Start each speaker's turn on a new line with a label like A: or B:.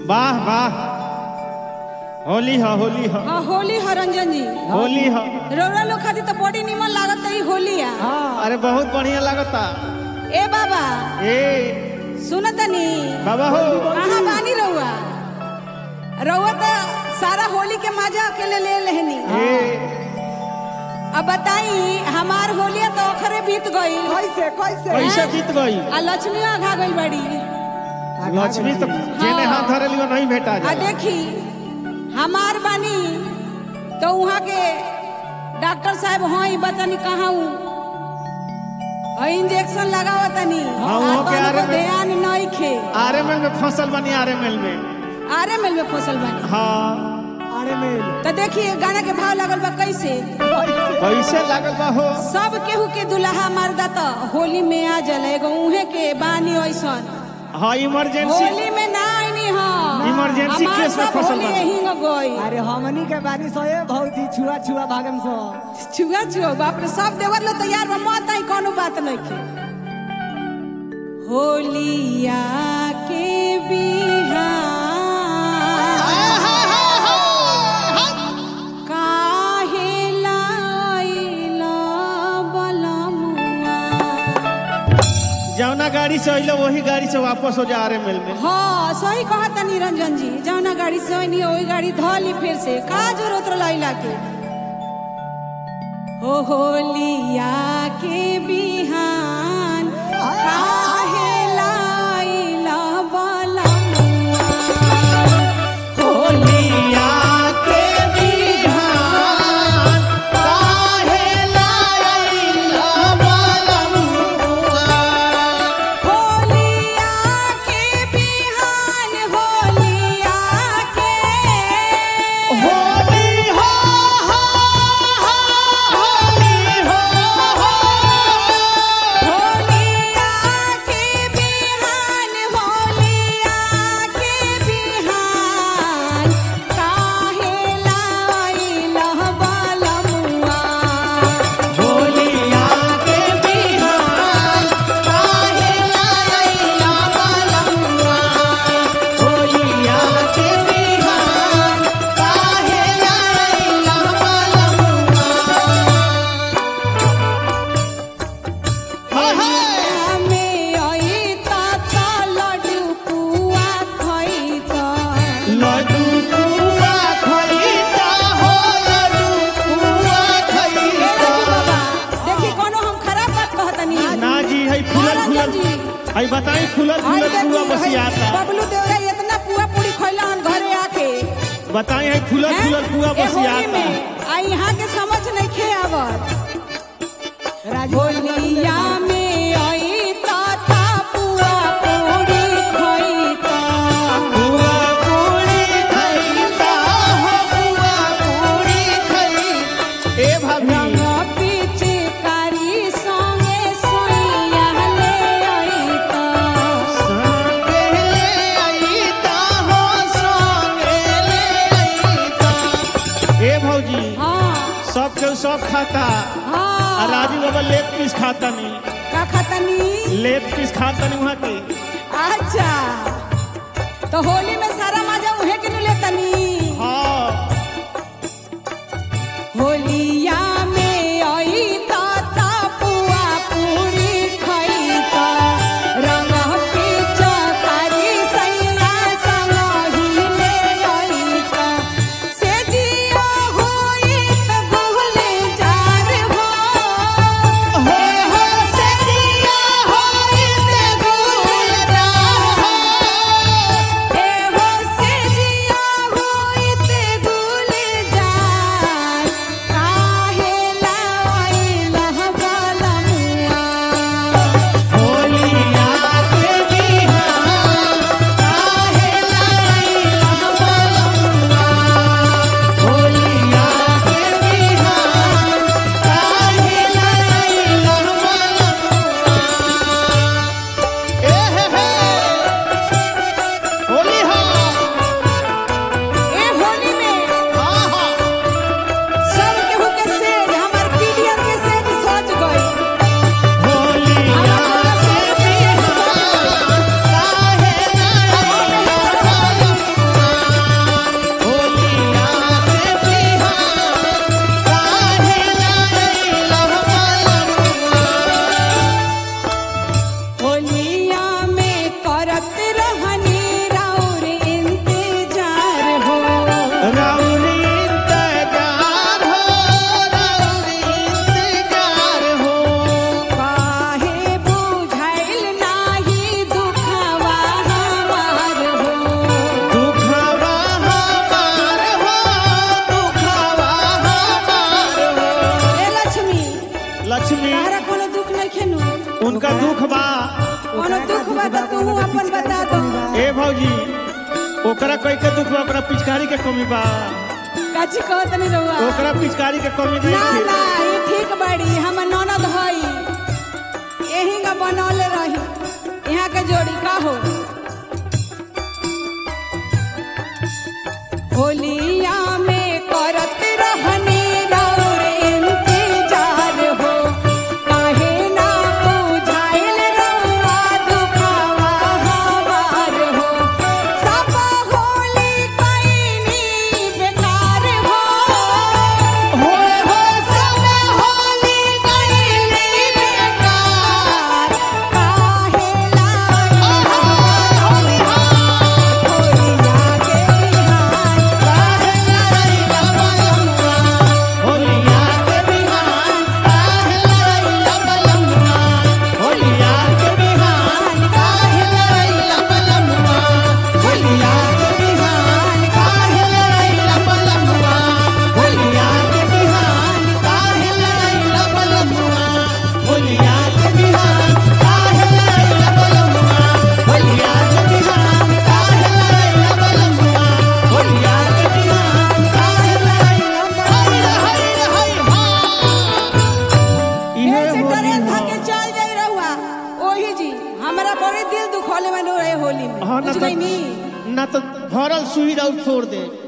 A: वाह वाह होली ह होली ह
B: हाँ होली है रंजन जी
A: होली ह
B: रौरा लोग खातिर तो बड़ी निमन लागत है होली आ
A: अरे बहुत बढ़िया लगता
B: ए बाबा
A: ए
B: सुनतनी
A: बाबा हो
B: कहाँ बानी रहुआ रहुआ तो सारा होली के मजा अकेले ले लेहनी
A: ए
B: अब बताई हमार होलिया तो अखरे बीत गई
C: कैसे कैसे
A: पैसा जीत गई
B: आ लक्ष्मी आघा गई बड़ी
A: लक्ष्मी तो जेने हाथ धरे लियो नहीं भेटा
B: आ
A: जा
B: देखी हमार बानी तो वहाँ के डॉक्टर साहब हई बतानी कहाँ हूँ इंजेक्शन लगावा तनी
A: हाँ, वहाँ के आरे में-
B: ध्यान नहीं खे
A: आरएमएल में फसल बनी आरएमएल में
B: आरे मिल में फसल बनी
A: हाँ
C: अरे मेल
B: तो देखिए गाना के भाव लगल बा कैसे
A: कैसे लागल बा हो
B: सब केहू के दुल्हा मर्दा तो होली में आ जले एगो उहे के बानी ऐसन
A: हाँ इमरजेंसी
B: होली में ना आईनी हम
A: इमरजेंसी
B: हमार
A: केस में
B: सब
A: फसल
B: होली
A: बनी।
B: यहीं में गई
C: अरे हमनी के बानी सोए बहुत ही छुआ छुआ भागम सो
B: छुआ छुआ बाप रे सब देवर लो तैयार बा मत आई कोनो बात नहीं के होलिया के बिहान काहे लाइला बलमुआ
A: जौना गाड़ी से अइलो वही गाड़ी से वापस हो जा आरएमएल में
B: हाँ सही कहता निरंजन जी जौना गाड़ी से होई नहीं वही गाड़ी धली फिर से का जरूरत लैला के हो होलिया के बिहान काहे लाइला बलमुआ
A: होलिया के बिहान काहे लाइला बलमुआ
B: होलिया के बिहान होलिया के
A: होली हो हो होली हो
B: होलिया के बिहान होलिया के बिहान काहे लाइला बलमुआ
A: होलिया के बिहान काहे लाइला बलमुआ होलिया के बिहान काहे लाइला बलमुआ
B: में आई ता लड्डू पुआ खइता
A: लड्डू पुआ खइता हो लड्डू पुआ खइता
B: बाबा देखी कोनो हम खराब बात कहतनी
A: ना जी है फुलल
B: हाँ,
A: फुलल
B: जी।
A: है बताई फुलल
B: हाय
A: फुलल पुआ
B: देखी,
A: बसियाता
B: हाय, बबलू देवरा इतना पुआ पूरी खइला हन घरे आके
A: बताई है फुलल
B: हैं?
A: फुलल पुआ
B: ए होली
A: बसियाता
B: में आ यहाँ के समझ नहीं खे आवत होलिया में आई ता ता पुआ पूरी खइता
A: पुआ पूरी खइता हो पुआ पूरी खइ ए
B: रंग
A: भाभी
B: पिचकारी संगे सोइया ले आईता
A: संगे ले आईता हो संगे ले आईता ए भौजी
B: हाँ
A: सब केहू सब खाता आ
B: हाँ
A: राजू बाबा लेग पीस खाता नहीं
B: का खतनी
A: लेग पीस खाता नहीं वहाँ के
B: अच्छा तो होली में सारा मजा उहे के नु लेतनी
A: हाँ
B: होलिया में आई ता ता पुआ पूरी खइता रंग पिचकारी सैया संग ही ले आईता से जिया होई त भूले जार हो
A: हो हो से दिया होई ते भूल जा
B: ए हो तू अपन बता दो
A: ए भौजी ओकरा कोई के दुख बा ओकरा पिचकारी के कमी बा
B: काची कहत नहीं रहुआ
A: ओकरा पिचकारी के कमी
B: ना
A: नहीं
B: ना ये ठीक बड़ी हम ननद हई यही का बनौले रही यहाँ के जोड़ी का हो होलिया में करत रहनी रौरे इंतजार हो काहे ना बुझाइल रउआ दुखावा हमार हो सब होली कइनी बेकार हो हो हो सब होली कइनी बेकार काहे ला होलिया के बिहान
A: होलिया के बिहान होलिया के बिहान
B: होलिया के बिहान काहे लइला बलमुआ
A: होलिया के बिहान काहे लइला बलमुआ होलिया के बिहान काहे लइला बलमुआ होलिया के बिहान काहे लइला बलमुआ होलिया के बिहान काहे लइला बलमुआ हाय हाय
B: ए से ट्रेन धके चल जाई रहुआ ओही जी हमरा बड़े दिल दुखोले में रहे होली में
A: हाँ ना
B: बुझ
A: तो
B: गई नी
A: ना तो भरल सुई और छोड़ दे